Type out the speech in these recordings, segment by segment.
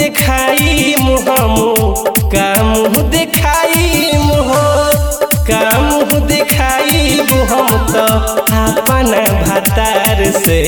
देखाई मुहमु का मुँह देखाई मुह का मुँह देखाई हम तो अपन भतार से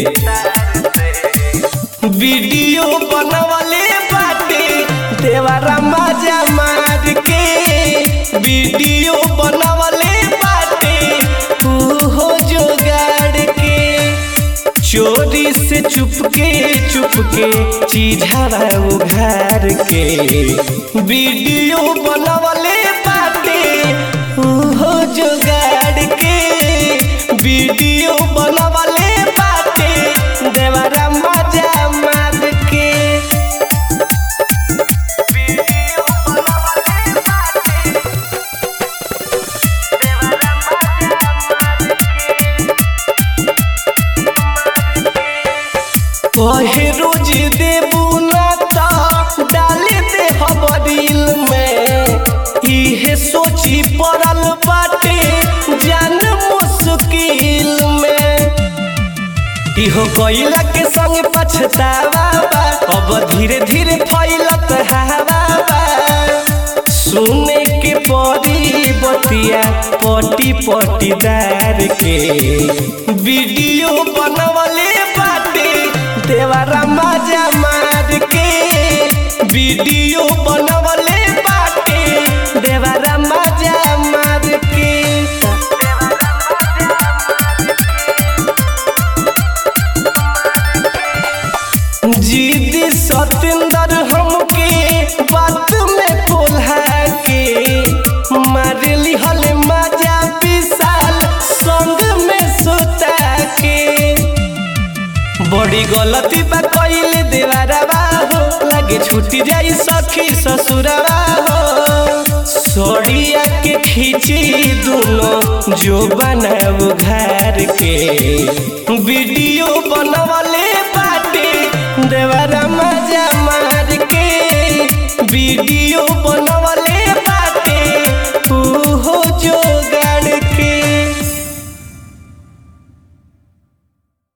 वीडियो बनवले बाटे देवारा मजा मार के वीडियो बनवले बाटे हो जोगाड़ के चोरी से चुपके चुपके चीझावा उघार के वीडियो बनवले बाटे हो जोगाड़ के वीडियो बनवले बाटे देवरा मजा मार के वीडियो बनवले बाटे देवरा मजा कहे रोज देबू ना तो डाले दे हबरील में इहे सोची पड़ल बाटे जान मुश्किल में इहो कोइला के संग पछतावा बा अब धीरे धीरे फैलत हवा बा सुने के पड़ी बतिया पटी पटीदार के वीडियो बनवले बाटे देवारा मजा मार के वीडियो बनवले बाटे देवारा मजा मार के जीद सतेंद्र हमके बात में कोल्हा के मारे लिहल मजा विशाल संग में सोता के बड़ी गलती बा कइले देवारवा हो लागे छूटी जाई सखी ससुरवा हो सड़िया के खींची दुनो जो बनाव घर के वीडियो बनवले बाटे देवरा मजा मार के वीडियो